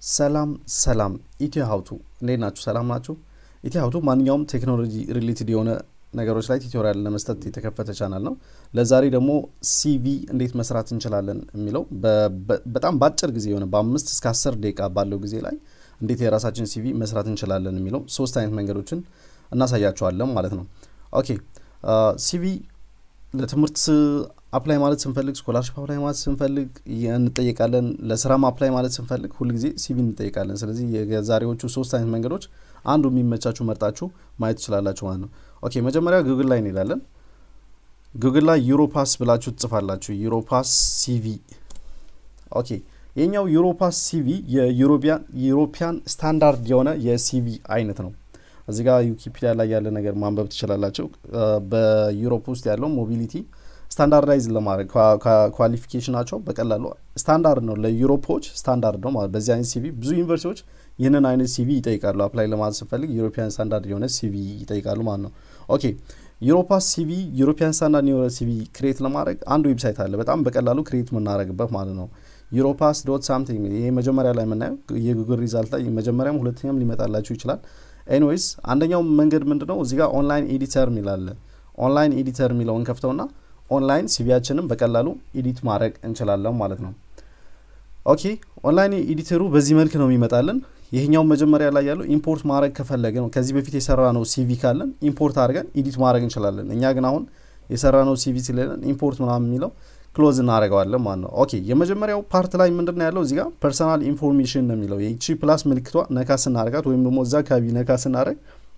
ሰላም ሰላም ኢትዮ ሀውቱ እንዴት ናችሁ? ሰላም ናችሁ? ኢትዮ ሀውቱ ማንኛውም ቴክኖሎጂ ሪሌትድ የሆነ ነገሮች ላይ ቱቶሪያል ለመስጠት የተከፈተ ቻናል ነው። ለዛሬ ደግሞ ሲቪ እንዴት መስራት እንችላለን የሚለው በጣም በአጭር ጊዜ የሆነ በአምስት እስከ አስር ደቂቃ ባለው ጊዜ ላይ እንዴት የራሳችን ሲቪ መስራት እንችላለን የሚለው ሶስት አይነት መንገዶችን እናሳያቸዋለን ማለት ነው። ኦኬ ሲቪ ለትምህርት አፕላይ ማለት ስንፈልግ ስኮላርሽፕ አፕላይ ማለት ስንፈልግ እንጠየቃለን። ለስራም አፕላይ ማለት ስንፈልግ ሁልጊዜ ሲቪ እንጠየቃለን። ስለዚህ የዛሬዎቹ ሶስት አይነት መንገዶች አንዱ የሚመቻችሁ መርጣችሁ ማየት ትችላላችሁ ማለት ነው። ኦኬ መጀመሪያ ጉግል ላይ እንሄዳለን። ጉግል ላይ ዩሮፓስ ብላችሁ ትጽፋላችሁ። ዩሮፓስ ሲቪ። ኦኬ የኛው ዩሮፓስ ሲቪ የዩሮፒያን ስታንዳርድ የሆነ የሲቪ አይነት ነው። እዚህ ጋር ዊኪፒዲያ ላይ ያለ ነገር ማንበብ ትችላላችሁ። በዩሮፕ ውስጥ ያለው ሞቢሊቲ ስታንዳርዳይዝ ለማድረግ ኳሊፊኬሽናቸው በቀላሉ ስታንዳርድ ነው። ለዩሮፖች ስታንዳርድ ነው ማለት በዚህ አይነት ሲቪ ብዙ ዩኒቨርሲቲዎች ይህንን አይነት ሲቪ ይጠይቃሉ። አፕላይ ለማለት ስንፈልግ ዩሮፒያን ስታንዳርድ የሆነ ሲቪ ይጠይቃሉ ማለት ነው። ኦኬ ዩሮፓስ ሲቪ ዩሮፒያን ስታንዳርድ የሆነ ሲቪ ክሬት ለማድረግ አንድ ዌብሳይት አለ፣ በጣም በቀላሉ ክሬት የምናደርግበት ማለት ነው። ዩሮፓስ ዶት ሳምቲንግ ይሄ መጀመሪያ ላይ የምናየው የጉግል ሪዛልት ላይ መጀመሪያም ሁለተኛም ሊመጣላችሁ ይችላል። ኤኒዌይስ አንደኛው መንገድ ምንድን ነው? እዚህ ጋር ኦንላይን ኤዲተር የሚላለ ኦንላይን ኤዲተር የሚለውን ከፍተውና ኦንላይን ሲቪያችንም በቀላሉ ኤዲት ማድረግ እንችላለን ማለት ነው። ኦኬ ኦንላይን ኤዲተሩ በዚህ መልክ ነው የሚመጣልን። ይህኛው መጀመሪያ ላይ ያለው ኢምፖርት ማድረግ ከፈለገ ነው። ከዚህ በፊት የሰራ ነው ሲቪ ካለን ኢምፖርት አድርገን ኤዲት ማድረግ እንችላለን። እኛ ግን አሁን የሰራ ነው ሲቪ ስለሌለን ኢምፖርት ምናምን የሚለው ክሎዝ እናደርገዋለን ማለት ነው። ኦኬ የመጀመሪያው ፓርት ላይ ምንድን ነው ያለው? እዚህ ጋር ፐርሰናል ኢንፎርሜሽን ነው የሚለው የቺ ፕላስ ምልክቷ ነካ ስናደርጋት ወይም ደግሞ እዛ አካባቢ ነካ ስናደርግ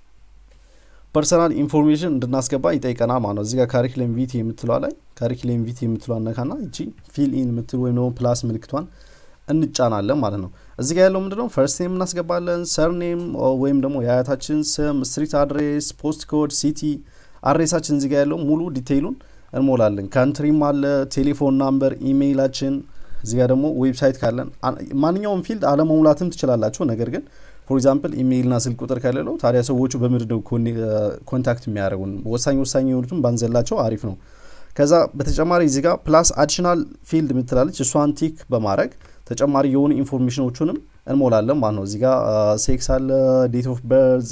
ፐርሰናል ኢንፎርሜሽን እንድናስገባ ይጠይቀናል ማለት ነው። እዚህ ጋር ካሪክለም ቪቲ የምትለዋ ላይ ካሪክለም ቪቲ የምትለዋ ነካና እቺ ፊል ኢን የምትል ወይም ደግሞ ፕላስ ምልክቷን እንጫናለን ማለት ነው። እዚህ ጋር ያለው ምንድነው ፈርስት ኔም እናስገባለን፣ ሰርኔም ወይም ደግሞ የአያታችን ስም፣ ስትሪት አድሬስ፣ ፖስት ኮድ፣ ሲቲ አድሬሳችን እዚህ ጋር ያለው ሙሉ ዲቴይሉን እንሞላለን። ካንትሪም አለ፣ ቴሌፎን ናምበር፣ ኢሜይላችን እዚህ ጋር ደግሞ ዌብሳይት ካለን ማንኛውም ፊልድ አለመሙላትም ትችላላችሁ። ነገር ግን ፎር ኤግዛምፕል ኢሜይልና ስልክ ቁጥር ከሌለው ታዲያ ሰዎቹ በምንድን ነው ኮንታክት የሚያደርጉን? ወሳኝ ወሳኝ የሆኑትም ባንዘላቸው አሪፍ ነው። ከዛ በተጨማሪ እዚህ ጋር ፕላስ አዲሽናል ፊልድ የምትላለች እሷን ቲክ በማድረግ ተጨማሪ የሆኑ ኢንፎርሜሽኖቹንም እንሞላለን ማለት ነው። እዚህ ጋር ሴክስ አለ፣ ዴት ኦፍ በርዝ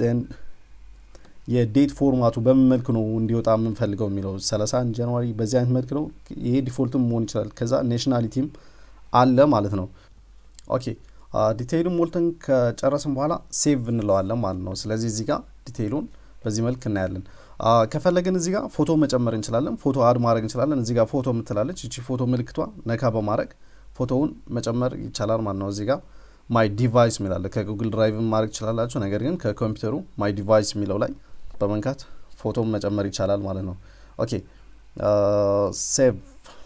የዴት ፎርማቱ በምን መልክ ነው እንዲወጣ የምንፈልገው የሚለው 31 ጃንዋሪ በዚህ አይነት መልክ ነው። ይሄ ዲፎልትም መሆን ይችላል። ከዛ ኔሽናሊቲም አለ ማለት ነው። ኦኬ ዲቴይሉን ሞልተን ከጨረስን በኋላ ሴቭ እንለዋለን ማለት ነው። ስለዚህ እዚህ ጋር ዲቴይሉን በዚህ መልክ እናያለን። ከፈለግን እዚህ ጋር ፎቶ መጨመር እንችላለን። ፎቶ አድ ማድረግ እንችላለን። እዚህ ጋር ፎቶ የምትላለች እቺ ፎቶ ምልክቷ ነካ በማድረግ ፎቶውን መጨመር ይቻላል ማለት ነው። እዚህ ጋር ማይ ዲቫይስ የሚላለ ከጉግል ድራይቭ ማድረግ ይችላላችሁ። ነገር ግን ከኮምፒውተሩ ማይ ዲቫይስ የሚለው ላይ በመንካት ፎቶን መጨመር ይቻላል ማለት ነው። ኦኬ ሴቭ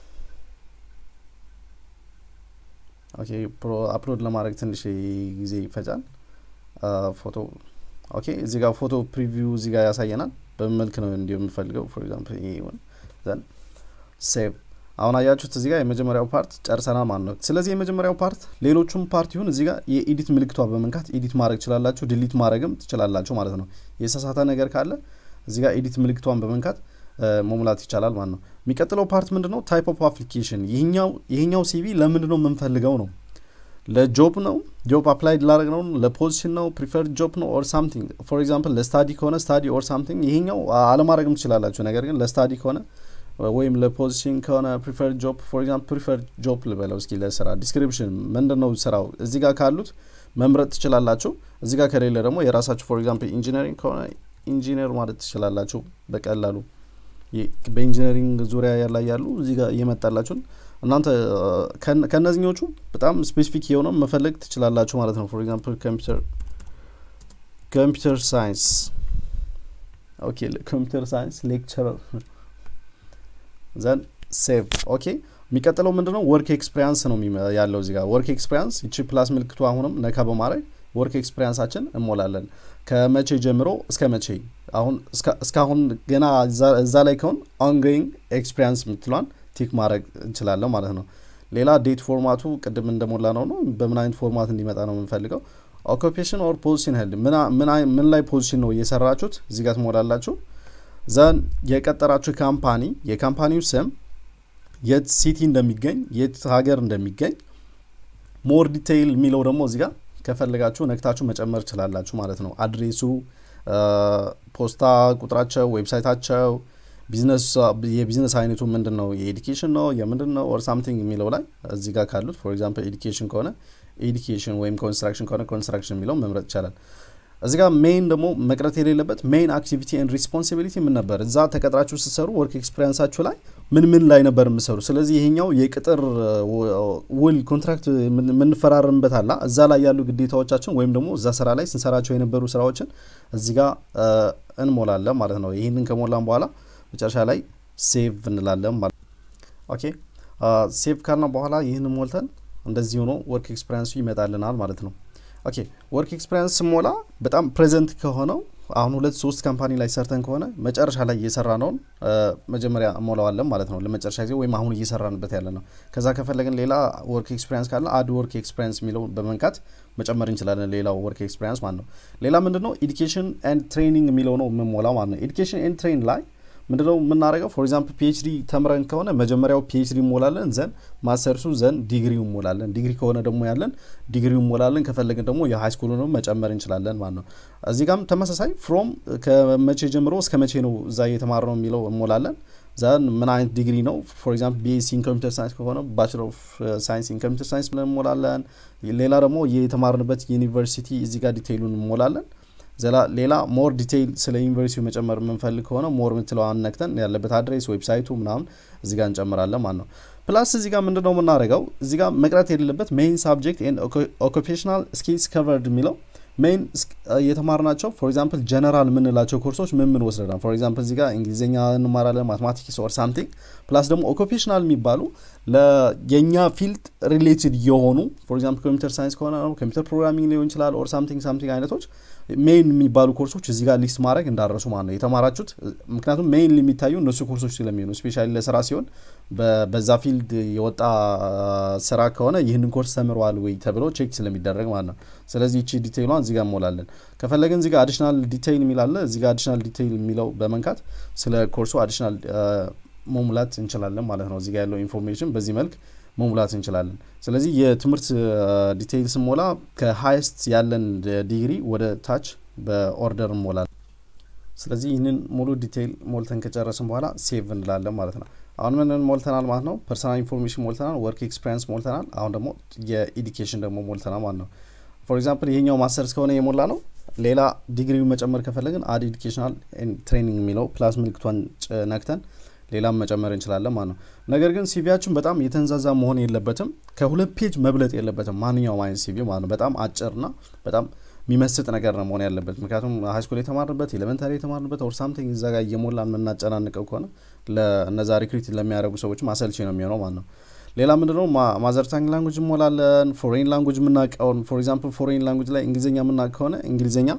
ኦኬ አፕሎድ ለማድረግ ትንሽ ጊዜ ይፈጃል። ፎቶ ኦኬ እዚህ ጋር ፎቶ ፕሪቪው እዚህ ጋር ያሳየናል። በምን መልክ ነው እንዲሁ የምፈልገው ፎር ኤግዛምፕል ዘን ሴቭ አሁን አያችሁት እዚህ ጋር የመጀመሪያው ፓርት ጨርሰናል ማለት ነው። ስለዚህ የመጀመሪያው ፓርት ሌሎቹም ፓርት ይሁን እዚህ ጋር የኤዲት ምልክቷ በመንካት ኤዲት ማድረግ ትችላላችሁ፣ ድሊት ማድረግም ትችላላችሁ ማለት ነው። የተሳሳተ ነገር ካለ እዚህ ጋር ኤዲት ምልክቷን በመንካት መሙላት ይቻላል ማለት ነው። የሚቀጥለው ፓርት ምንድን ነው? ታይፕ ኦፍ አፕሊኬሽን። ይህኛው ሲቪ ለምንድን ነው የምንፈልገው ነው? ለጆብ ነው? ጆብ አፕላይድ ላደረግ ነው? ለፖዚሽን ነው? ፕሪፈርድ ጆብ ነው? ኦር ሳምቲንግ ፎር ኤግዛምፕል ለስታዲ ከሆነ ስታዲ ኦር ሳምቲንግ። ይሄኛው አለማድረግም ትችላላችሁ። ነገር ግን ለስታዲ ከሆነ ወይም ለፖዚሽን ከሆነ ፕሪፈርድ ጆብ ፎር ኤግዛምፕል ፕሪፈርድ ጆብ ልበለው እስኪ። ለስራ ዲስክሪፕሽን ምንድን ነው ስራው? እዚህ ጋር ካሉት መምረጥ ትችላላችሁ። እዚህ ጋር ከሌለ ደግሞ የራሳችሁ ፎር ኤግዛምፕል ኢንጂነሪንግ ከሆነ ኢንጂነር ማለት ትችላላችሁ በቀላሉ በኢንጂነሪንግ ዙሪያ ላይ ያሉ እዚህ ጋር እየመጣላችሁን እናንተ ከእነዚህኞቹ በጣም ስፔሲፊክ የሆነው መፈለግ ትችላላችሁ ማለት ነው። ፎር ኤግዛምፕል ኮምፒውተር ኮምፒውተር ሳይንስ ኦኬ፣ ኮምፒውተር ሳይንስ ሌክቸረር ዘን ሴቭ ኦኬ። የሚቀጥለው ምንድነው ወርክ ኤክስፔሪንስ ነው ያለው እዚህ ጋር ወርክ ኤክስፔሪንስ ይቺ ፕላስ ምልክቱ አሁንም ነካ በማድረግ ወርክ ኤክስፔሪንሳችን እንሞላለን። ከመቼ ጀምሮ እስከ መቼ አሁን እስካሁን ገና እዛ ላይ ከሆን ኦንጎይንግ ኤክስፔሪንስ የምትሏን ቲክ ማድረግ እንችላለን ማለት ነው። ሌላ ዴት ፎርማቱ ቅድም እንደሞላ ነው ነው በምን አይነት ፎርማት እንዲመጣ ነው የምንፈልገው። ኦኩፔሽን ኦር ፖዚሽን ሄድ ምን ላይ ፖዚሽን ነው እየሰራችሁት እዚህ ጋር ትሞላላችሁ። ዘን የቀጠራችሁ ካምፓኒ የካምፓኒው ስም የት ሲቲ እንደሚገኝ የት ሀገር እንደሚገኝ ሞር ዲቴይል የሚለው ደግሞ እዚህ ጋር ከፈልጋችሁ ነክታችሁ መጨመር ትችላላችሁ ማለት ነው። አድሬሱ፣ ፖስታ ቁጥራቸው፣ ዌብሳይታቸው፣ ቢዝነስ የቢዝነስ አይነቱ ምንድን ነው፣ የኤዱኬሽን ነው የምንድን ነው ኦር ሳምቲንግ የሚለው ላይ እዚህ ጋር ካሉት ፎር ኤግዛምፕል ኤዱኬሽን ከሆነ ኤዱኬሽን ወይም ኮንስትራክሽን ከሆነ ኮንስትራክሽን የሚለው መምረጥ ይቻላል። እዚህ ጋር ሜይን ደግሞ መቅረት የሌለበት ሜይን አክቲቪቲ ኤንድ ሪስፖንሲቢሊቲ ምን ነበር? እዛ ተቀጥራችሁ ስትሰሩ ወርክ ኤክስፔሪንሳችሁ ላይ ምን ምን ላይ ነበር የምሰሩ? ስለዚህ ይሄኛው የቅጥር ውል ኮንትራክት የምንፈራረምበት አላ እዛ ላይ ያሉ ግዴታዎቻችን ወይም ደግሞ እዛ ስራ ላይ ስንሰራቸው የነበሩ ስራዎችን እዚህ ጋር እንሞላለን ማለት ነው። ይህንን ከሞላን በኋላ መጨረሻ ላይ ሴቭ እንላለን ማለት ኦኬ። ሴቭ ካልና በኋላ ይህንን ሞልተን እንደዚህ ሆኖ ወርክ ኤክስፔሪንሱ ይመጣልናል ማለት ነው። ኦኬ ወርክ ኤክስፔሪንስ ስሞላ በጣም ፕሬዘንት ከሆነው አሁን ሁለት ሶስት ካምፓኒ ላይ ሰርተን ከሆነ መጨረሻ ላይ እየሰራ ነውን መጀመሪያ እሞላዋለን ማለት ነው ለመጨረሻ ጊዜ ወይም አሁን እየሰራንበት ያለ ነው። ከዛ ከፈለግን ሌላ ወርክ ኤክስፔሪንስ ካለ አድ ወርክ ኤክስፔሪንስ የሚለው በመንካት መጨመር እንችላለን። ሌላው ወርክ ኤክስፔሪንስ ማለት ነው። ሌላ ምንድነው ኤዱኬሽን ኤንድ ትሬኒንግ የሚለው ነው የምንሞላው ማለት ነው። ኤዱኬሽን ኤንድ ትሬን ላይ ምንድነው የምናደርገው? ፎር ኤግዛምፕል ፒኤችዲ ተምረን ከሆነ መጀመሪያው ፒኤችዲ እንሞላለን፣ ዘን ማስተርሱ፣ ዘን ዲግሪው እንሞላለን። ዲግሪ ከሆነ ደግሞ ያለን ዲግሪው እንሞላለን። ከፈለግን ደግሞ የሃይ ስኩሉንም መጨመር እንችላለን ማለት ነው። እዚህ ጋም ተመሳሳይ ፍሮም ከመቼ ጀምሮ እስከ መቼ ነው እዛ እየተማር ነው የሚለው እንሞላለን። ዘን ምን አይነት ዲግሪ ነው? ፎር ኤግዛምፕል ቢኤስሲ ኢን ኮምፒውተር ሳይንስ ከሆነ ባችለር ኦፍ ሳይንስ ኢን ኮምፒውተር ሳይንስ ብለን እንሞላለን። ሌላ ደግሞ የተማርንበት ዩኒቨርሲቲ እዚህ ጋር ዲቴይሉን እንሞላለን። ዘላ ሌላ ሞር ዲቴይል ስለ ዩኒቨርሲቲው መጨመር የምንፈልግ ከሆነ ሞር የምትለዋን ነክተን ያለበት አድሬስ ዌብሳይቱ ምናምን እዚህ ጋር እንጨምራለን ማለት ነው። ፕላስ እዚህ ጋር ምንድነው የምናደርገው እዚህ ጋር መቅረት የሌለበት ሜይን ሳብጀክት ኤንድ ኦኩፔሽናል ስኪልስ ከቨርድ የሚለው ሜይን የተማርናቸው ፎር ኤግዛምፕል ጀነራል የምንላቸው ኮርሶች ምን ምን ወስደናል። ፎር ኤግዛምፕል እዚህ ጋር እንግሊዝኛ እንማራለን፣ ማትማቲክስ ኦር ሳምቲንግ ፕላስ ደግሞ ኦኩፔሽናል የሚባሉ የእኛ ፊልድ ሪሌትድ የሆኑ ፎር ኤግዛምፕል ኮምፒውተር ሳይንስ ከሆነ ኮምፒውተር ፕሮግራሚንግ ሊሆን ይችላል ኦር ሳምቲንግ ሳምቲንግ አይነቶች ሜይን የሚባሉ ኮርሶች እዚህ ጋር ሊስት ማድረግ እንዳረሱ ማለት ነው የተማራችሁት። ምክንያቱም ሜይን የሚታዩ እነሱ ኮርሶች ስለሚሆኑ ስፔሻሊ ለስራ ሲሆን በዛ ፊልድ የወጣ ስራ ከሆነ ይህንን ኮርስ ተምረዋል ወይ ተብሎ ቼክ ስለሚደረግ ማለት ነው። ስለዚህ ይቺ ዲቴይሏን እዚህ ጋር እንሞላለን። ከፈለግን እዚህ ጋር አዲሽናል ዲቴይል የሚላለ እዚህ ጋር አዲሽናል ዲቴይል የሚለው በመንካት ስለ ኮርሱ አዲሽናል መሙላት እንችላለን ማለት ነው። እዚህ ጋር ያለው ኢንፎርሜሽን በዚህ መልክ መሙላት እንችላለን። ስለዚህ የትምህርት ዲቴይል ስንሞላ ከሀይስት ያለን ዲግሪ ወደ ታች በኦርደር እንሞላለን። ስለዚህ ይህንን ሙሉ ዲቴይል ሞልተን ከጨረስን በኋላ ሴቭ እንላለን ማለት ነው። አሁን ምንን ሞልተናል ማለት ነው? ፐርሰናል ኢንፎርሜሽን ሞልተናል፣ ወርክ ኤክስፔሪንስ ሞልተናል። አሁን ደግሞ የኢዱኬሽን ደግሞ ሞልተናል ማለት ነው። ፎር ኤግዛምፕል ይሄኛው ማስተርስ ከሆነ የሞላ ነው። ሌላ ዲግሪው መጨመር ከፈለግን አድ ኤዱኬሽናል ትሬኒንግ የሚለው ፕላስ ምልክቷን ነክተን ሌላም መጨመር እንችላለን ማለት ነው። ነገር ግን ሲቪያችን በጣም የተንዛዛ መሆን የለበትም። ከሁለት ፔጅ መብለጥ የለበትም ማንኛውም አይነት ሲቪ ማለት ነው። በጣም አጭርና በጣም የሚመስጥ ነገር ነው መሆን ያለበት። ምክንያቱም ሃይስኩል የተማርንበት ኤሌመንታሪ የተማርንበት ኦር ሳምቲንግ እዛ ጋር እየሞላን የምናጨናንቀው ከሆነ ለእነዛ ሪክሪት ለሚያደርጉ ሰዎች ማሰልቼ ነው የሚሆነው ማለት ነው። ሌላ ምንድነው ማዘርታንግ ላንጉጅ እንሞላለን። ፎሬን ላንጉጅ የምናውቀውን ፎር ኤግዛምፕል ፎሬን ላንጉጅ ላይ እንግሊዝኛ የምናውቅ ከሆነ እንግሊዝኛ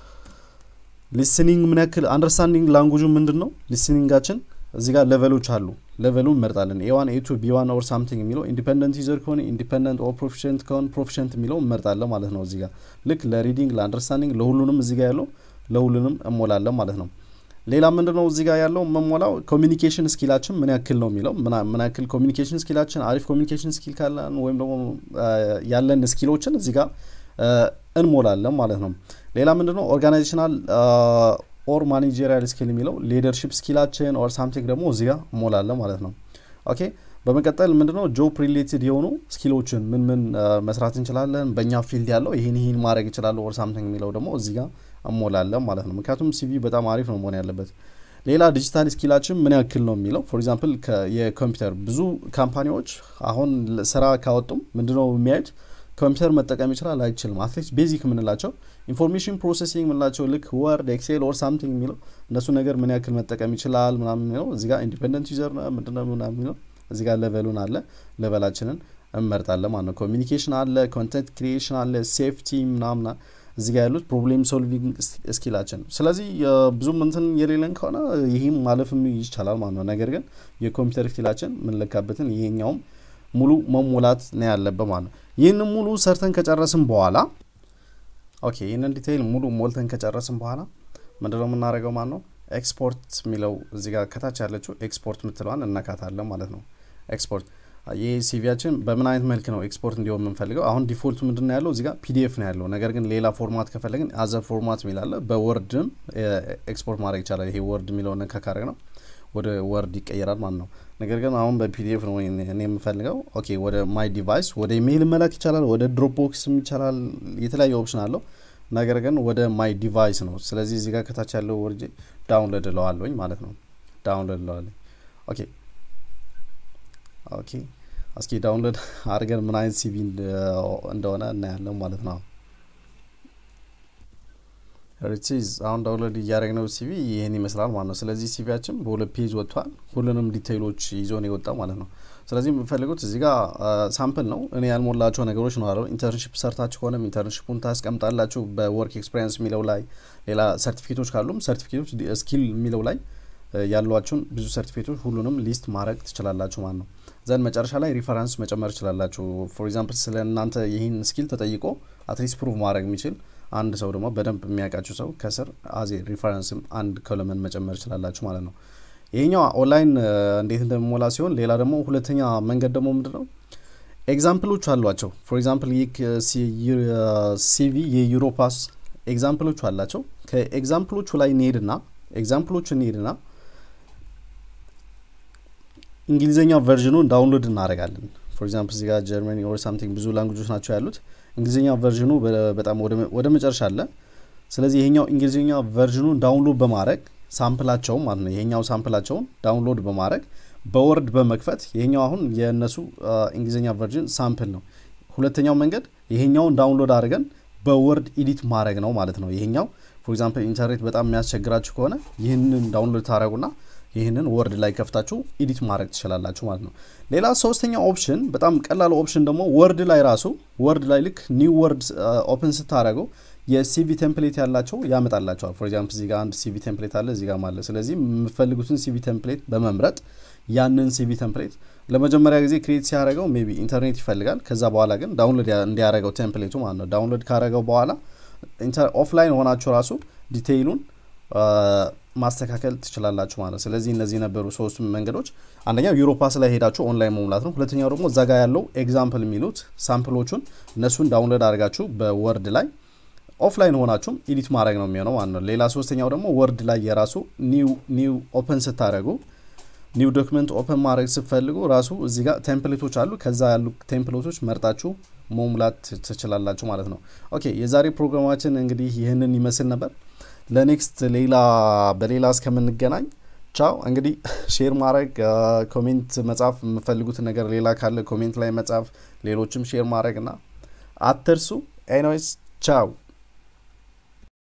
ሊስኒንግ ምን ያክል አንደርስታንዲንግ ላንጉጁ ምንድን ነው ሊስኒንጋችን እዚህ ጋር ሌቨሎች አሉ። ሌቨሉ እንመርጣለን። ኤዋን ኤቱ ቢዋን ኦር ሳምቲንግ የሚለው ኢንዲፐንደንት ዩዘር ከሆነ ኢንዲፐንደንት ኦር ፕሮፊሽንት ከሆነ ፕሮፊሽንት የሚለው እንመርጣለን ማለት ነው። እዚህ ጋር ልክ ለሪዲንግ ለአንደርስታንዲንግ ለሁሉንም እዚህ ጋር ያለው ለሁሉንም እሞላለን ማለት ነው። ሌላ ምንድን ነው እዚህ ጋር ያለው መሞላው ኮሚኒኬሽን ስኪላችን ምን ያክል ነው የሚለው ምን ያክል ኮሚኒኬሽን ስኪላችን አሪፍ ኮሚኒኬሽን ስኪል ካለን ወይም ደግሞ ያለን ስኪሎችን እዚህ ጋር እንሞላለን ማለት ነው። ሌላ ምንድን ነው ኦርጋናይዜሽናል ኦር ማኔጀሪያል ስኪል የሚለው ሊደርሽፕ ስኪላችን ኦር ሳምቲንግ ደግሞ እዚህ ጋር እሞላለን ማለት ነው። ኦኬ በመቀጠል ምንድነው ጆብ ሪሌትድ የሆኑ ስኪሎችን ምን ምን መስራት እንችላለን፣ በእኛ ፊልድ ያለው ይህን ይህን ማድረግ ይችላሉ ኦር ሳምቲንግ የሚለው ደግሞ እዚህ ጋር እሞላለን ማለት ነው። ምክንያቱም ሲቪ በጣም አሪፍ ነው መሆን ያለበት። ሌላ ዲጂታል ስኪላችን ምን ያክል ነው የሚለው ፎር ኤግዛምፕል የኮምፒውተር ብዙ ካምፓኒዎች አሁን ስራ ካወጡም ምንድነው የሚያዩት ኮምፒውተር መጠቀም ይችላል አይችልም። አትሊስት ቤዚክ የምንላቸው ኢንፎርሜሽን ፕሮሴሲንግ የምንላቸው ልክ ወርድ፣ ኤክሴል ኦር ሳምቲንግ የሚለው እነሱ ነገር ምን ያክል መጠቀም ይችላል ምናምን የሚለው እዚህ ጋር ኢንዲፔንደንት ዩዘር ምንድነው ምናምን የሚለው እዚህ ጋር ሌቨሉን አለ ሌቨላችንን እንመርጣለን ማለት ነው። ኮሚኒኬሽን አለ፣ ኮንተንት ክሪኤሽን አለ፣ ሴፍቲ ምናምና እዚህ ጋር ያሉት ፕሮብሌም ሶልቪንግ ስኪላችን። ስለዚህ ብዙም እንትን የሌለን ከሆነ ይህም ማለፍም ይቻላል ማለት ነው። ነገር ግን የኮምፒውተር ስኪላችን የምንለካበትን ይሄኛውም ሙሉ መሞላት ነው ያለበት ማለት ነው። ይህንን ሙሉ ሰርተን ከጨረስን በኋላ ኦኬ፣ ይህንን ዲቴይል ሙሉ ሞልተን ከጨረስን በኋላ ምንድነው የምናደርገው ማለት ነው? ኤክስፖርት የሚለው እዚህ ጋር ከታች ያለችው ኤክስፖርት የምትለዋን እነካታለን ማለት ነው። ኤክስፖርት ይህ ሲቪያችን በምን አይነት መልክ ነው ኤክስፖርት እንዲሆን የምንፈልገው? አሁን ዲፎልቱ ምንድን ነው ያለው እዚጋ ፒዲኤፍ ነው ያለው። ነገር ግን ሌላ ፎርማት ከፈለግን አዘር ፎርማት የሚላለ በወርድም ኤክስፖርት ማድረግ ይቻላል። ይሄ ወርድ የሚለውን ነካ ካረግ ነው ወደ ወርድ ይቀየራል ማለት ነው። ነገር ግን አሁን በፒዲኤፍ ነው እኔ የምፈልገው። ኦኬ ወደ ማይ ዲቫይስ ወደ ኢሜይል መላክ ይቻላል፣ ወደ ድሮፕ ቦክስም ይቻላል። የተለያየ ኦፕሽን አለው። ነገር ግን ወደ ማይ ዲቫይስ ነው። ስለዚህ እዚህ ጋር ከታች ያለው ወርጄ ዳውንሎድ እለዋለኝ ማለት ነው። ዳውንሎድ እለዋለኝ። ኦኬ ኦኬ እስኪ ዳውንሎድ አድርገን ምን አይነት ሲቪ እንደሆነ እናያለን ማለት ነው። ሪቺዝ አሁን ዳውንሎድ እያደረግነው ሲቪ ይህን ይመስላል ማለት ነው። ስለዚህ ሲቪያችን በሁለት ፔጅ ወጥቷል። ሁሉንም ዲቴይሎች ይዞ ነው የወጣው ማለት ነው። ስለዚህ የምፈልጉት እዚህ ጋር ሳምፕል ነው። እኔ ያልሞላቸው ነገሮች ነው አለው። ኢንተርንሽፕ ሰርታችሁ ከሆነም ኢንተርንሽፑን ታስቀምጣላችሁ በወርክ ኤክስፔሪንስ የሚለው ላይ። ሌላ ሰርቲፊኬቶች ካሉም ሰርቲፊኬቶች ስኪል የሚለው ላይ ያሏችሁን ብዙ ሰርቲፊኬቶች ሁሉንም ሊስት ማድረግ ትችላላችሁ ማለት ነው። ዘን መጨረሻ ላይ ሪፈረንስ መጨመር ትችላላችሁ። ፎር ኤግዛምፕል ስለ እናንተ ይህን ስኪል ተጠይቆ አትሊስት ፕሩቭ ማድረግ የሚችል አንድ ሰው ደግሞ በደንብ የሚያውቃችሁ ሰው ከስር አዜ ሪፈረንስም አንድ ኮለመን መጨመር ይችላላችሁ ማለት ነው። ይሄኛው ኦንላይን እንዴት እንደሚሞላ ሲሆን፣ ሌላ ደግሞ ሁለተኛ መንገድ ደግሞ ምንድን ነው ኤግዛምፕሎች አሏቸው። ፎር ኤግዛምፕል ይህ ሲቪ የዩሮፓስ ኤግዛምፕሎቹ አላቸው። ከኤግዛምፕሎቹ ላይ እንሄድና ኤግዛምፕሎቹ እንሄድና እንግሊዝኛ ቨርዥኑን ዳውንሎድ እናደርጋለን። ፎር ኤግዛምፕል እዚጋ ጀርመኒ ኦር ሳምቲንግ ብዙ ላንጉጆች ናቸው ያሉት። እንግሊዝኛ ቨርዥኑ በጣም ወደ መጨረሻ አለ። ስለዚህ ይሄኛው እንግሊዝኛ ቨርዥኑን ዳውንሎድ በማድረግ ሳምፕላቸውን ማለት ነው ይሄኛው ሳምፕላቸውን ዳውንሎድ በማድረግ በወርድ በመክፈት ይሄኛው አሁን የእነሱ እንግሊዝኛ ቨርዥን ሳምፕል ነው። ሁለተኛው መንገድ ይሄኛውን ዳውንሎድ አድርገን በወርድ ኢዲት ማድረግ ነው ማለት ነው። ይሄኛው ፎር ኤግዛምፕል ኢንተርኔት በጣም የሚያስቸግራችሁ ከሆነ ይህንን ዳውንሎድ ታደረጉና ይህንን ወርድ ላይ ከፍታችሁ ኢዲት ማድረግ ትችላላችሁ ማለት ነው። ሌላ ሶስተኛ ኦፕሽን በጣም ቀላል ኦፕሽን ደግሞ ወርድ ላይ ራሱ ወርድ ላይ ልክ ኒው ወርድ ኦፕን ስታደረገው የሲቪ ቴምፕሌት ያላቸው ያመጣላቸዋል። ፎር ኤግዛምፕል እዚጋ አንድ ሲቪ ቴምፕሌት አለ እዚጋ አለ። ስለዚህ የምፈልጉትን ሲቪ ቴምፕሌት በመምረጥ ያንን ሲቪ ቴምፕሌት ለመጀመሪያ ጊዜ ክሬት ሲያደረገው ሜይ ቢ ኢንተርኔት ይፈልጋል። ከዛ በኋላ ግን ዳውንሎድ እንዲያደረገው ቴምፕሌቱ ማለት ነው። ዳውንሎድ ካደረገው በኋላ ኦፍላይን ሆናችሁ ራሱ ዲቴይሉን ማስተካከል ትችላላችሁ ማለት ነው። ስለዚህ እነዚህ የነበሩ ሶስቱ መንገዶች፣ አንደኛው ዩሮፓስ ላይ ሄዳችሁ ኦንላይን መሙላት ነው። ሁለተኛው ደግሞ እዛ ጋር ያለው ኤግዛምፕል የሚሉት ሳምፕሎቹን እነሱን ዳውንሎድ አድርጋችሁ በወርድ ላይ ኦፍላይን ሆናችሁም ኢዲት ማድረግ ነው የሚሆነው ማለት ነው። ሌላ ሶስተኛው ደግሞ ወርድ ላይ የራሱ ኒው ኦፕን ስታደረጉ ኒው ዶክመንት ኦፕን ማድረግ ስትፈልጉ ራሱ እዚህ ጋር ቴምፕሌቶች አሉ። ከዛ ያሉ ቴምፕሌቶች መርጣችሁ መሙላት ትችላላችሁ ማለት ነው። ኦኬ የዛሬ ፕሮግራማችን እንግዲህ ይህንን ይመስል ነበር። ለኔክስት ሌላ በሌላ እስከምንገናኝ ቻው። እንግዲህ ሼር ማድረግ ኮሜንት መጻፍ የምፈልጉት ነገር ሌላ ካለ ኮሜንት ላይ መጻፍ፣ ሌሎችም ሼር ማድረግ እና አትርሱ። ኤኒዌይስ ቻው።